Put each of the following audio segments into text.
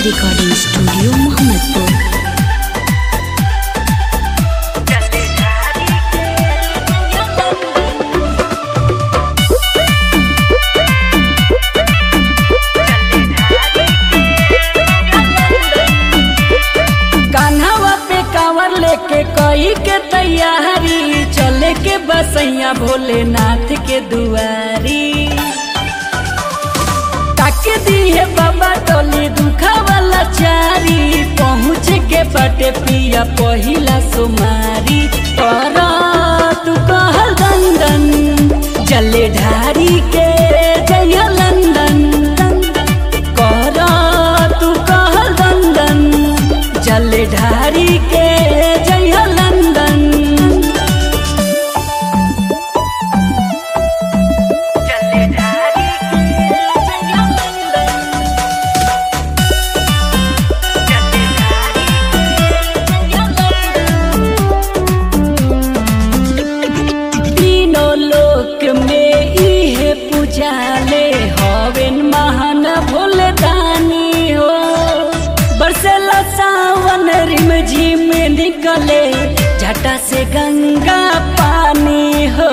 recording studio Mohammadpur कान्हावा पे कांवर लेके कई के तैयारी चले के बसैया भोलेनाथ के दुआरी ताके दी है बाबा टोली दुखा वाला चारी पहुँच के बटे पिया पहिला सुमारी पर तू कहल दंदन जले ढारी के जय लंदन कर तू कहल दंदन जल ढारी के जय लंदन तीनों लोक में इहे पूजाले हवेन महान भोलदानी हो बरसेला सावन रिम झिम निकले झटा से गंगा पानी हो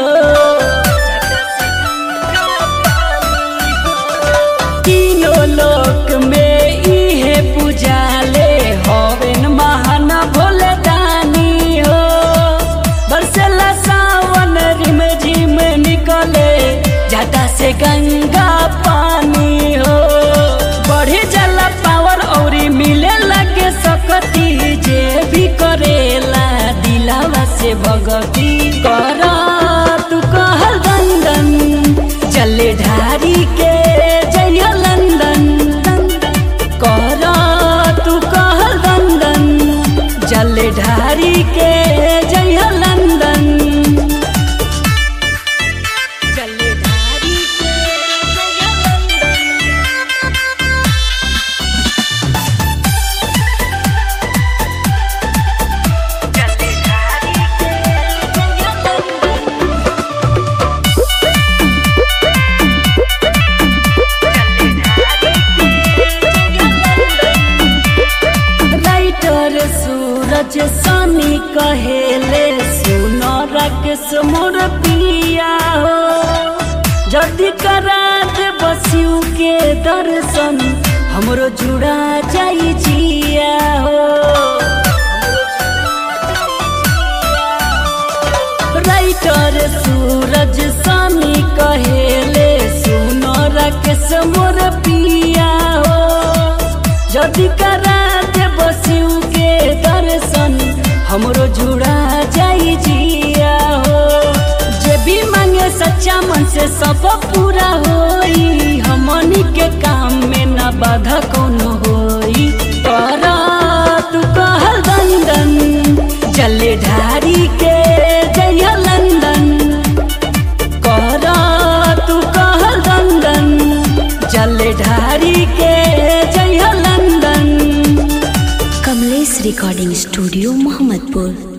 तीनों लोक में इहे पूजाले हवेन महान भोलदानी हो बरसेला सावन रिम झिम निकले जाटा से गंगा पानी हो बढ़े जाला पावर औरी मिले लगे सकती जे भी करेला दिलावा से भगती कर तू कहल दंदन चले ढारी के जय लंदन कर तू कहल दंदन जल ढारी के जय लंदन जल ढारी के जय लंदन राइटर सूरज सनी कहेले सुनो रकस मोर पिया हो जल्दी करा दे बसियू के दर्शन हमरो जुड़ा जाई जिया हो राइटर सूरज सनी कहेले सुनो रकस मोर पिया हो जदि करा दे बसियू के दर्शन हमरो जुड़ा जाई जिया हो जे भी मांगे सच्चा मन से सब पूरा होई हमनी के काम में न बाधा कोनो होई कर तू कहल दंदन जले ढारी के जय लंदन कर तू कहल दंदन जल ढारी के जय London Kamlesh recording studio Mohammadpur